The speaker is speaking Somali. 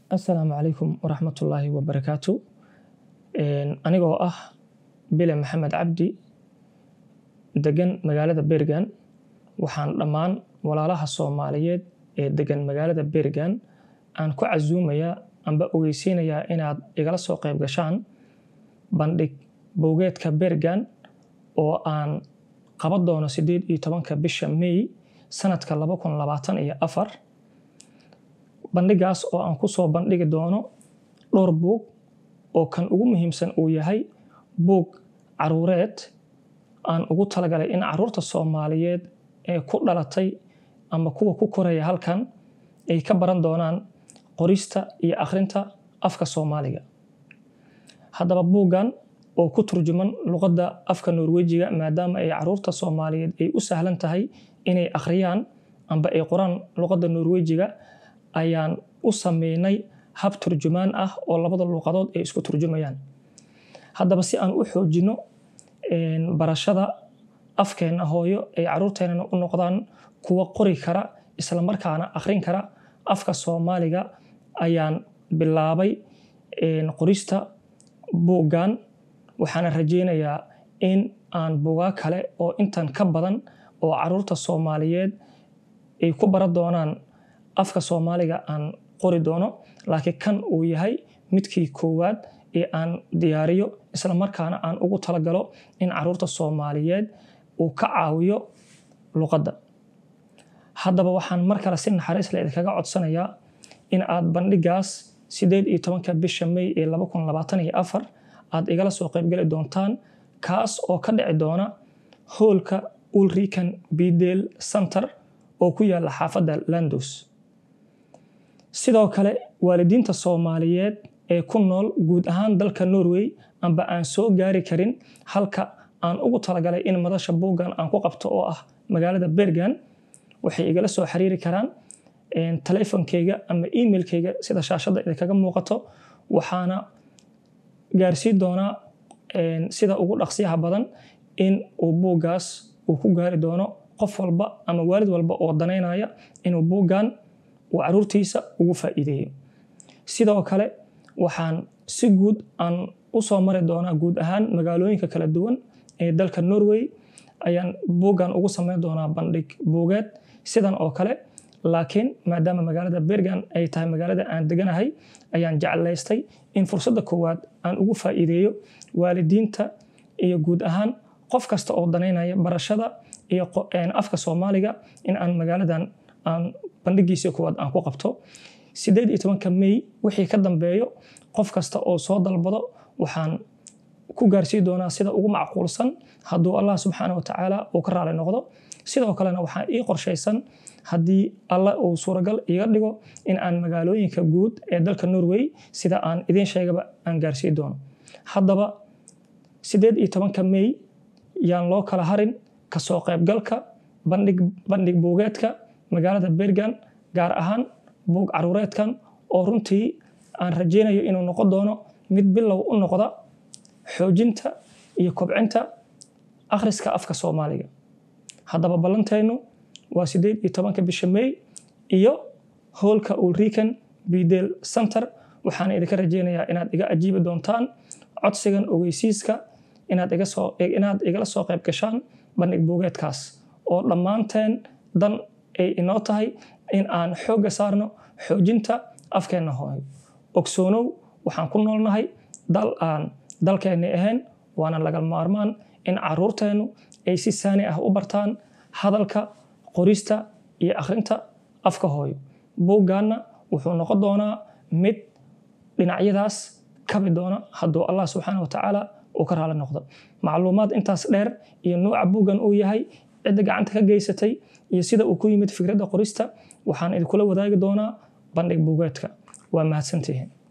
asalaamu calaykum waraxmatullaahi wabarakaatu anigoo ah bile maxamed cabdi degan magaalada bergan waxaan dhammaan walaalaha soomaaliyeed ee degan magaalada bergan aan ku casuumayaa amba ogeysiinayaa inaad igala soo qayb gashaan bandhig bowgeedka bergan oo aan qaban doono sideed iyo tobanka bisha may sanadka laba kun labaatan iyo afar bandhigaas oo aan ku soo bandhigi doono dhowr buug oo kan ugu muhiimsan uu yahay buug caruureed aan ugu talagalay in caruurta soomaaliyeed ee ku dhalatay ama kuwa ku koraya halkan ay ka baran doonaan qorista iyo akhrinta afka soomaaliga haddaba buuggan oo ku turjuman luqadda afka norwejiga maadaama ay caruurta soomaaliyeed ay u sahlan tahay inay akhriyaan amba ay qoraan luqadda norwejiga ayaan u sameynay hab turjumaan ah oo labada luuqadood ay isku turjumayaan haddaba si aan u xoojino barashada afkeenna hooyo ay caruurteennana u noqdaan kuwa qori kara islamarkaana akhrin kara afka soomaaliga ayaan bilaabay qorista buuggan waxaana rajeynayaa in aan buugaa kale oo intan ka badan oo caruurta soomaaliyeed ay ku baran doonaan afka soomaaliga aan qori doono laakiin kan uu yahay midkii koowaad ee aan diyaariyo islamarkaana aan ugu talagalo in caruurta soomaaliyeed uu ka caawiyo luqadda haddaba waxaan mar kale si naxariis leh idinkaga codsanayaa in aad bandhigaas sideed iyo tobanka bisha may ee laba kun labaatan iyo afar aad igala soo qaybgeli doontaan kaas oo ka dhici doona hoolka ulrican bidel center oo ku yaala xaafadda landos sidoo kale waalidiinta soomaaliyeed ee ku nool guud ahaan dalka norway amba aan soo gaari karin halka aan ugu talagalay in madasha buuggan aan ku qabto oo ah magaalada bergan waxay igala soo xiriiri karaan teleefonkeyga ama emailkeyga sida shaashadda idinkaga muuqato waxaana gaarsiin doonaa sida ugu dhaqsiyaha badan in uu buuggaas uu ku gaari doono qof walba ama waalid walba oo danaynaya inuu buuggan uu caruurtiisa ugu faa'iideeyo sidoo kale waxaan si guud aan u soo mari doonaa guud ahaan magaalooyinka kala duwan ee dalka norway ayaan buuggan ugu sameyn doonaa bandhig buugeed sidan oo kale laakiin maadaama magaalada bergan ay tahay magaalada aan deganahay ayaan jeclaystay in fursadda koowaad aan ugu faa'iideeyo waalidiinta iyo guud ahaan qof kasta oo danaynaya barashada iyo afka soomaaliga in aan magaaladan aan bandhigiisa koowaad aan ku qabto sideed iyo tobanka may wixii ka dambeeyo qof kasta oo soo dalbado waxaan ku gaarsii doonaa sida ugu macquulsan hadduu allah subxaana wa tacaala uu ka raali noqdo sidoo kalena waxaa ii qorshaysan haddii alla uu suuragal iga dhigo in aan magaalooyinka guud ee dalka norway sida aan idiin sheegaba aan gaarsii doono haddaba sideed iyo tobanka may yaan loo kala harin kasoo qaybgalka bandhig buugeedka magaalada bergan gaar ahaan buug caruureedkan oo runtii aan rajeynayo inuu noqon doono mid bilow u noqda xoojinta iyo kobcinta akhriska afka soomaaliga haddaba ballanteennu waa sideed iyo tobanka bisha may iyo hoolka ulrican bidel center waxaan idinka rajeynayaa inaad iga ajiibi doontaan codsigan ogeysiiska inaad igala soo qayb gashaan bandhig buugeedkaas oo dhammaanteen dan ay inoo tahay in aan xoogga saarno xoojinta afkeenna hooyo ogsoonow waxaan ku noolnahay dal aan dalkeenni ahayn waana laga maarmaan in caruurteennu ay si saani ah u bartaan hadalka qorista iyo akhrinta afka hooyo buuggaanna wuxuu noqon doonaa mid dhinacyadaas kabi doona hadduu allah subxaana wa tacaala uu ka raali noqdo macluumaad intaas dheer iyo nuuca buuggan uu yahay cidda gacanta ka geysatay iyo sida uu ku yimid fikradda qorista waxaan idinkula wadaagi doonaa bandhig buugeedka waa mahadsantihiin